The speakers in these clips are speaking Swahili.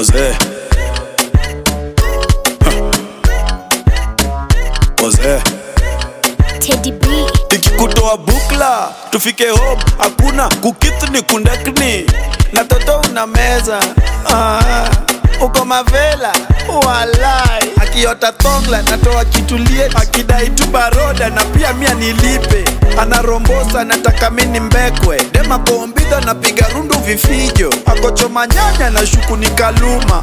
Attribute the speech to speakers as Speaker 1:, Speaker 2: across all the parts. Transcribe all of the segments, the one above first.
Speaker 1: Wazee Wazee
Speaker 2: Teddy B.
Speaker 1: nikikutoa bukla tufike home hakuna kukith ni kundakni na toto una meza ah, uko mavela walai akiota thongla natoa kitulie akidai tu baroda na pia mia nilipe anarombosa nataka mini mbekwe dema kombidha napiga rundu vifijo akochoma nyanya na shuku ni kaluma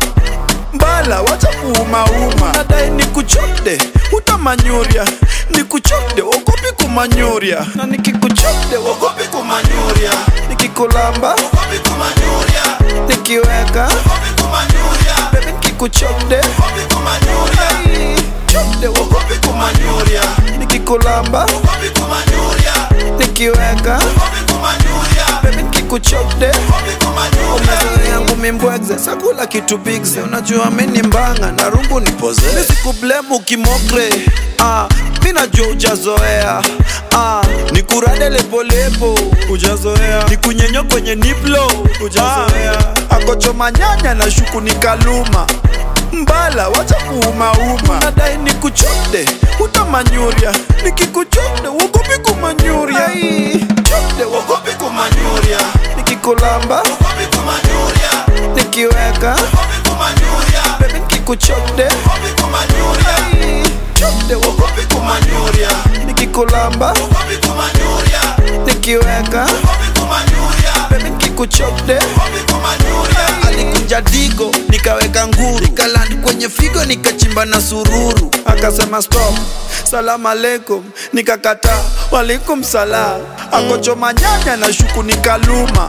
Speaker 1: mbala wacha kuumauma nadai ni kuchode utamanyuria ni kuchode ogopi kumanyuria na nikikuchode ogopi kumanyuria nikikulamba ogopi kumanyuria nikiweka ogopi kumanyuria bebi nikikuchode ogopi kumanyuria chode ogopi kumanyuria nikikulamba ogopi kumanyuria nikiweka ogopi kumanyuria bebi nikikuchode ogopi kumanyuria umezoea yangu mimbwegze sakula kitu bigze unajua mini mbanga na rungu ni poze misikublemu kimokre ah, mi najua ujazoea ah, nikurade lepolepo ujazoea nikunyenyo kwenye niplo ujazoea ah, akochoma nyanya na shuku ni kaluma mbala wacha kuumauma nadai nikuchode utamanyuria nikikuchode wogopi kumanyuria chode wogopi kumanyuria nikikulamba wogopi kumanyuria nikiweka wogopi kumanyuria bebi nikikuchode wogopi kumanyuria chode wogopi kumanyuria nikikulamba wogopi kumanyuria nikiweka wogopi kumanyuria bebi nikikuchode wogopi kumanyuria alikuja digo nikaweka nguru nikalandi kwenye figo nikachimba na sururu akasema stop salamu alaikum nikakata walikum salam akochoma nyanya na shuku nikaluma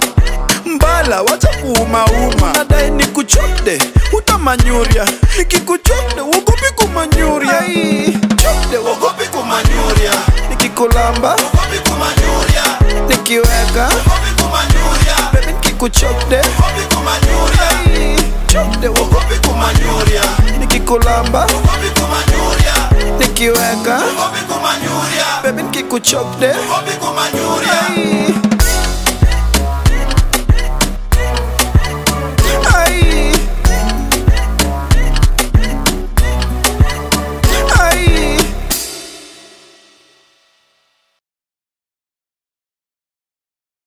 Speaker 1: mbala wacha kuumauma nadai nikuchode utamanyuria nikikuchode wogopi kumanyuria chode wogopi kumanyuria nikikulamba wogopi kumanyuria nikiweka wogopi kumanyuria bebi nikikuchode wogopi kumanyuria chode wogopi kumanyuria nikikulamba wogopi kumanyuria nikiweka wogopi kumanyuria bebi nikikuchode wogopi kumanyuria